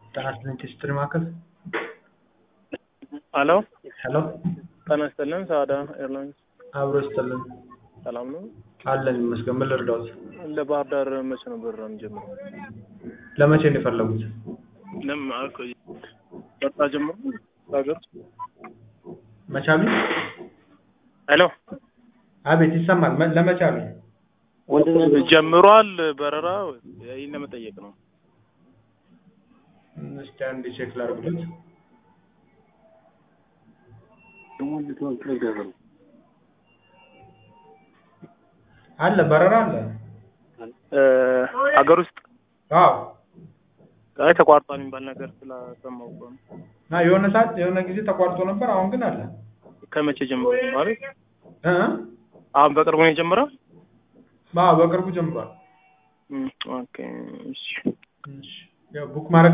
ጤና ይስጥልኝ ቴስትሪ ማዕከል ሄሎ ሄሎ ጤና ይስጥልን ሳዳ ኤርላይንስ አብሮ ይስጥልን ሰላም ነው? አለን ይመስገን ምን ልርዳዎት ለባህር ዳር መቼ ነው በረራ የሚጀምረው? ለመቼ ነው የፈለጉት ለምን አልኮ በረራ ጀምሮ ሀገር መቼ አሉኝ ሄሎ አቤት ይሰማል መ- ለመቼ አሉኝ ጀምሯል በረራ ይህን ለመጠየቅ ነው። እስኪ አንዴ ቼክ ላድርግሎት አለ በረራ አለ እ ሀገር ውስጥ አዎ አይ ተቋርጧል የሚባል ነገር ስላሰማሁ እኮ ነው። እና የሆነ ሰዓት የሆነ ጊዜ ተቋርጦ ነበር አሁን ግን አለ ከመቼ ጀምሮ ማለት እ አሁን በቅርቡ ነው የጀመረው? አዎ በቅርቡ ጀምሯል እም፣ ኦኬ እሺ እሺ ያው ቡክ ማድረግ